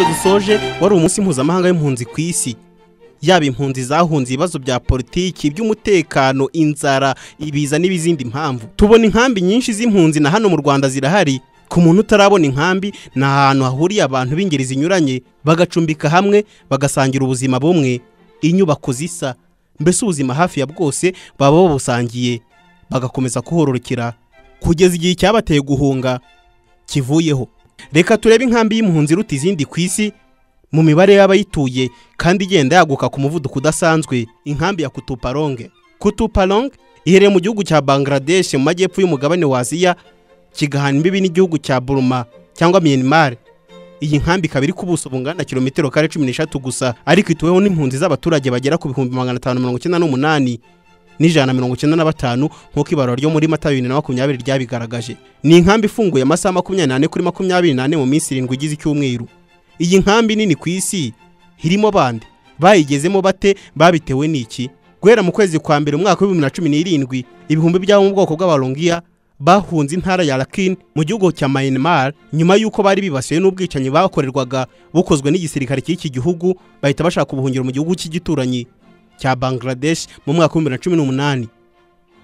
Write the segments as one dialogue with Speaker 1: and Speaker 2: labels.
Speaker 1: dusoje wari umunsi mpuzamahanga w'impunzi ku isi yaba impunzi zahunze ibibazo bya politiki iby'umutekano inzara ibiza n'ibizindi mpamvu tubona inkambi nyinshi z'impunzi na hano mu rwanda zirahari ku muntu utarabona inkambi ni ahantu hahuriye abantu b'ingeri zinyuranye bagacumbika hamwe bagasangira ubuzima bumwe inyubako zisa mbese ubuzima hafi ya bwose baba babusangiye bagakomeza kuhororokera kugeza igihe cyabateye guhunga kivuyeho reka turebe inkambi y'impunzi iruta izindi ku isi mu mibare y'abayituye kandi igenda yaguka ku muvuduko udasanzwe inkambi ya kutuparonge kutuparonge iherereye mu gihugu cya bangladesh mu majyepfo y'umugabane wa aziya kigahana imbibi n'igihugu cya buruma cyangwa myanmar iyi nkambi ikaba iri ku buso bungana kilometero kare cumi n'eshatu gusa ariko ituweho n'impunzi z'abaturage bagera ku bihumbi magana atanu mirongo icyenda n'umunani n'ijana na mirongo icyenda na batanu nk'uko ibarura ryo muri mata bibiri na makumyabiri ryabigaragaje ni inkambi ifunguye amasaha makumyabiri n'ane kuri makumyabiri n'ane mu minsi irindwi igize icyumweru iyi nkambi nini ku isi irimo bande bayigezemo bate babitewe n'iki guhera mu kwezi kwa mbere umwaka w'ibihumbi bibiri na cumi n'irindwi ibihumbi by'abo mu bwoko bw'abarongiya bahunze intara ya Rakhine mu gihugu cya Myanmar nyuma y'uko bari bibasiwe n'ubwicanyi bakorerwaga bukozwe n'igisirikare cy'iki gihugu bahita bashaka ubuhungiro mu gihugu cy'igituranyi cya Bangladesh mu mwaka w'ibihumbi bibiri na cumi n'umunani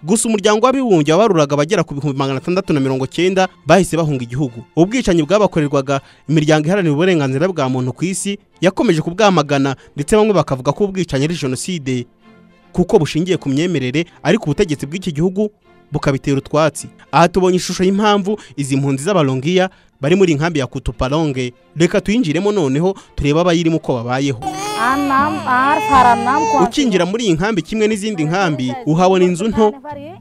Speaker 1: gusa umuryango w'abibumbye wabaruraga abagera ku bihumbi magana atandatu na mirongo cyenda bahise bahunga igihugu ubwicanyi bwabakorerwaga imiryango iharanira uburenganzira bwa muntu ku isi yakomeje kubwamagana ndetse bamwe bakavuga ko ubwicanyi ari jenoside kuko bushingiye ku myemerere ariko ubutegetsi bw'iki gihugu bukabitera utwatsi aha tubonye ishusho y'impamvu izi mpunzi z'abarongiya bari muri inkambi ya kutuparonge reka tuyinjiremo noneho turebe abayirimo uko babayeho ukinjira muri iyi nkambi kimwe n'izindi nkambi uhabona inzu nto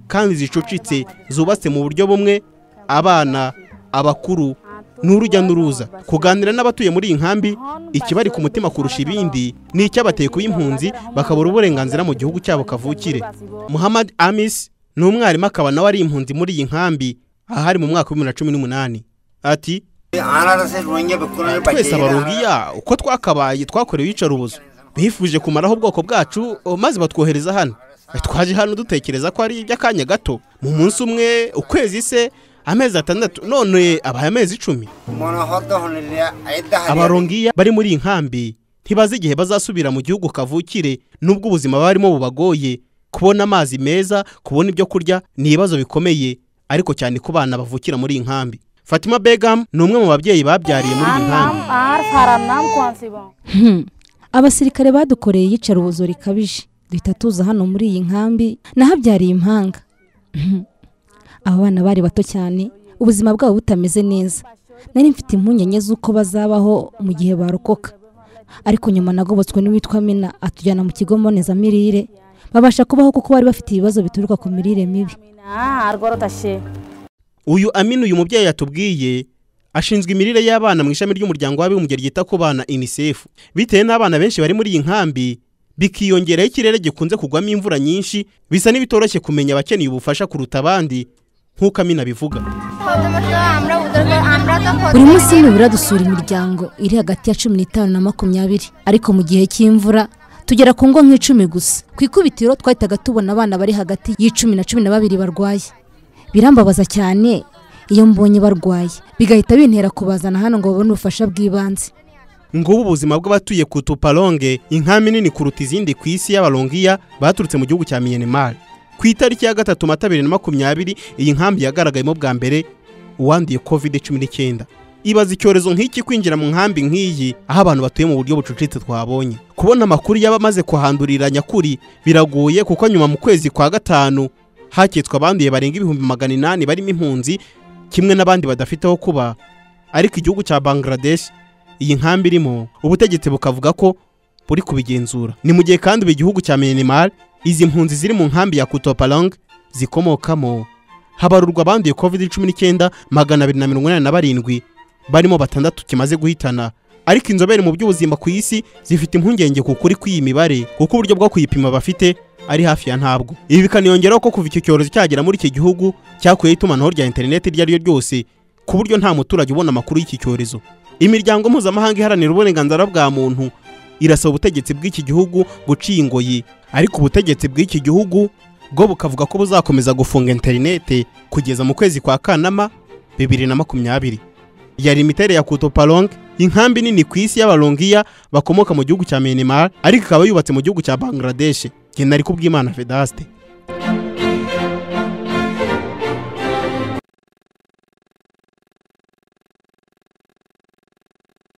Speaker 1: kandi zicucitse zubatse mu buryo bumwe abana abakuru ni urujya n'uruza kuganira n'abatuye muri iyi nkambi ikibari ku mutima kurusha ibindi ni icy'abateye kuba impunzi bakabura uburenganzira mu gihugu cyabo kavukire muhammad amis ni umwarimu akaba nawe ari impunzi muri iyi nkambi ahari mu mwaka w'ibihumbi bibiri na cumi n'umunani ati twese abarugiya uko twakabaye twakorewe iyicarubozo bifuje kumaraho ubwoko bwacu maze batwohereza hano twaje hano dutekereza ko ari iby'akanya gato mu munsi umwe ukwezi se amezi atandatu none abaye amezi icumi abarongiya bari muri iyi nkambi ntibazi igihe bazasubira mu gihugu kavukire n'ubwo ubuzima barimo bubagoye kubona amazi meza kubona ibyo kurya ni ibibazo bikomeye ariko cyane ku bana bavukira muri iyi nkambi fatima begamu ni umwe mu babyeyi babyariye muri iyi nkambi
Speaker 2: abasirikare badukoreye iyicarubozo rikabije duhita tuza hano muri iyi nkambi nahabyariye impanga aba bana bari bato cyane ubuzima bwabo butameze neza nari mfite impungenge z'uko bazabaho mu gihe barokoka ariko nyuma nagobotswe n'uwitwa mina atujyana mu kigo mbonezamirire babasha kubaho kuko bari bafite ibibazo bituruka ku mirire mibi
Speaker 1: uyu amina uyu mubyeyi yatubwiye ashinzwe imirire y'abana mu ishami ry'umuryango w'abibumbye ryita ku bana unicef bitewe n'abana benshi bari muri iyi nkambi bikiyongeraho ikirere gikunze kugwamo imvura nyinshi bisa n'ibitoroshye kumenya abakeneye ubufasha kuruta abandi nk'uko amina bivuga
Speaker 2: buri munsi nibura dusura imiryango iri hagati ya cumi n'itanu na makumyabiri ariko mu gihe cy'imvura tugera ku ngo nk'icumi gusa ku ikubitiro twahitaga tubona abana bari hagati y'icumi na cumi na babiri barwaye birambabaza cyane iyo mbonye barwaye bigahita bintera kubazana hano ngo babone ubufasha bw'ibanze
Speaker 1: ngubu ubuzima bw'abatuye ku tuparonge inkambi nini kuruta izindi ku isi y'abarongiya baturutse mu gihugu cya miyenimari ku itariki ya gatatu mata bibiri na makumyabiri iyi nkambi yagaragayemo bwa mbere uwanduye kovide cumi n'icyenda ibaza icyorezo nk'iki kwinjira mu nkambi nk'iyi aho abantu batuye mu buryo bucucitse twabonye kubona amakuru y'abamaze kuhandurira nyakuri biragoye kuko nyuma mu kwezi kwa gatanu hakitswe abanduye barenga ibihumbi magana inani barimo impunzi kimwe n'abandi badafite aho kuba ariko igihugu cya bangladesh iyi nkambi irimo ubutegetsi bukavuga ko buri kubigenzura ni mu gihe kandi ubu igihugu cya myanmar izi mpunzi ziri mu nkambi ya kutopalang zikomokamo habarurwa abanduye covid cumi n'icyenda magana abiri na mirongo inani na barindwi barimo batandatu kimaze guhitana ariko inzobere mu by'ubuzima ku isi zifite impungenge ku kuri kw'iyi mibare kuko uburyo bwo kuyipima bafite ari hafi ya ntabwo ibi bikaniyongeraho ko kuva icyo cyorezo cyagera muri iki gihugu cyakuyeho itumanaho rya interineti iryo ari ryo ryose ku buryo nta muturage ubona amakuru y'iki cyorezo imiryango mpuzamahanga iharanira uburenganzira bwa muntu irasaba ubutegetsi bw'iki gihugu guciye ingoyi ariko ubutegetsi bw'iki gihugu bwo bukavuga ko buzakomeza gufunga interineti kugeza mu kwezi kwa kanama bibiri na makumyabiri yari imiterere ya kutoparonge inkambi nini ku isi y'abarongiya bakomoka mu gihugu cya Myanmar ariko ikaba yubatse mu gihugu cya Bangladesh nge nari kubw'Imana Vedaste